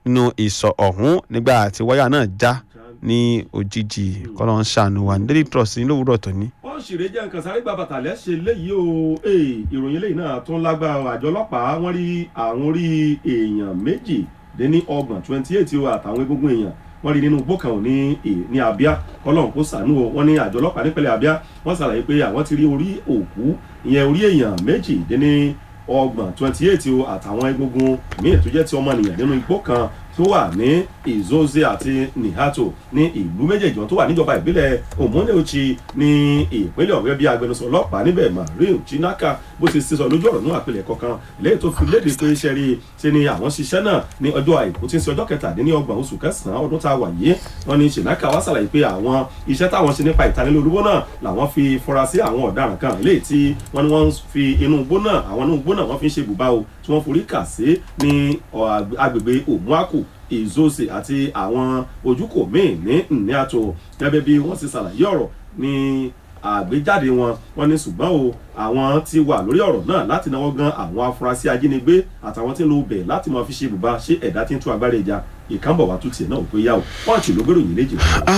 nínú ìsọ̀ ọ̀hún nígbà tí wáyà náà já ní òjijì kọ́lọ́ ń ṣàánú wa ní daily trust ní lówùúrọ̀ tòní. wọ́n ṣèrè jẹ́ nǹkan sáré gba bàtà lẹ́sẹ̀ léyìí o ee ìròyìn léyìí náà tún lágbára àjọ ọlọ́pàá wọ́n rí àwọn orí èèyàn méjì dé ní ọgbọ̀n twenty eight o àtàwọn egungun èèyàn wọ́n rí nínú igbó kan ò ní ní abia kọ́lọ́n kó sànú o wọ́n ní àjọ ọlọ́pàá nípínlẹ̀ abia wọ́n ṣàlàyé pé àwọn ti rí orí òkú ìyẹn orí èèyàn méjì dé ní ọgbọ̀n twenty eight o àtàwọn egungun míì tó jẹ́ ti ọmọnìyàn nínú igbó kan tó wà ní ìzóze àti nihato ní ìlú méjèèjì tó wà níjọba ìbílẹ̀ òmùnẹ́òchì ní ìpínlẹ̀ ọ̀rẹ́ bí agbẹnusọ ọlọ́pàá níbẹ̀ mario chinaka bó ti sísọ lójú ọ̀rọ̀ náà àpilẹ̀ kọ̀ọ̀kan lẹ́yìn tó fi léde pé iṣẹ́ rí ṣe ni àwọn ṣiṣẹ́ náà ní ọjọ́ àìkú tí ń ṣe ọjọ́ kẹtàdínlọ́gbọ̀n oṣù kẹsàn-án ọdún tá a wà yìí wọn ni chinaka wá ṣàlàyé pé àwọn iṣẹ́ táwọn ṣe nípa ìtanilólobó náà làwọn fi fura sí àwọn ọ̀daràn kan léyìí tí wọ́n ní wọ́n fi inú igbó náà àwọn inú igbó náà wọ́n fi ń ṣe bùbá o tí wọ́n forí kà sí ní agbègbè òmùákù ìzóse àti àwọn ojúkò míì ní nníàtò gẹ́gẹ́ bí wọ́n ti ṣàlàyé ọ̀rọ̀ ní àgbéjáde wọn wọn ní ṣùgbọ́n o àwọn ti wà lórí ọ̀rọ̀ náà láti náwó gan àwọn afurasí ajínigbé àtàwọn tí ń lo bẹ̀ láti máa fi ṣe ibùba ṣé ẹ̀dá tí ń tún agbára ìjà ìkànnbọ̀ wá tún tiẹ̀ náà pé yá o pọ́ǹchì ló gbèrò yìí léjì.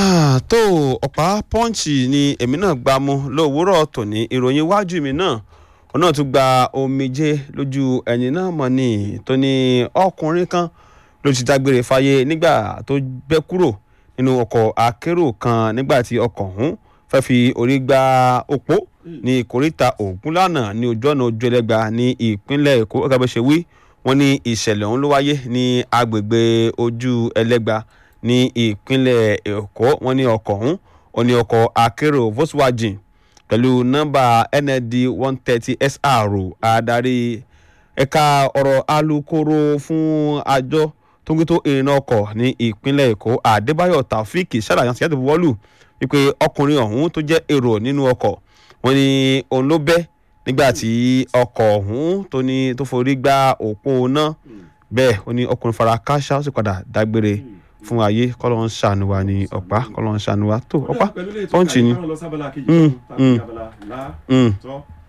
tó ọ̀pá pọ́ǹchì ni èmi náà gbá mú lówùúrọ̀ tòní ìròyìn iwájú mi náà òun náà tún gba omijé lójú ẹ̀yìn náà mọ̀ ní tó ní ọkùnrin kan ló ti dágbére fáyé nígbà tó bẹ́ kúrò nínú ọkọ̀ akérò kan nígbà tí ọkọ̀ ọ̀hún fẹ́ fi orí gba òpó ní ìkóríta ògúnlànà ní ojú ọ̀nà ojú ẹlẹ́gba ní ìpínlẹ̀ èkó gẹ́gẹ́ bó ṣe wí wọ́n ní ìṣẹ̀lẹ̀ ọ̀hún ló wáyé ní agbègbè ojú ẹlẹ́gba ní ìpínlẹ̀ èkó wọ́n ní ọkọ̀ ọ̀hún ó ní ọkọ̀ akérò volkswagen pẹ̀lú nọ́mbà nd one thirty sr adarí ẹ̀ka ọ̀rọ̀ alukoro fún àjọ tó ń gbé tó ìrìnà ọkọ̀ ní ìpínlẹ̀ èkó àdébáyọ̀ taofik ṣàlàyé àti yàtọ̀ buwọ́lù wípé ọkùnrin ọ̀hún tó jẹ́ èrò nínú ọkọ̀ wọn ni òun ló bẹ́ nígbà tí ọkọ̀ ọ̀hún tó ní tó forí gbá òpó náà bẹ́ẹ̀ ó ní ọkùnrin fara káṣá ó sì padà dágbére fún ayé kọ́lọ́ ń ṣàánú wa ní ọ̀pá kọ́lọ́ ń ṣàánú wa tó ọ̀pá pọ́ǹchì ni. pẹ̀lú ilé ìtọ́ka ìfọ̀rọ̀ lọ sábàlá kejì tó tàbí abala lá tọ́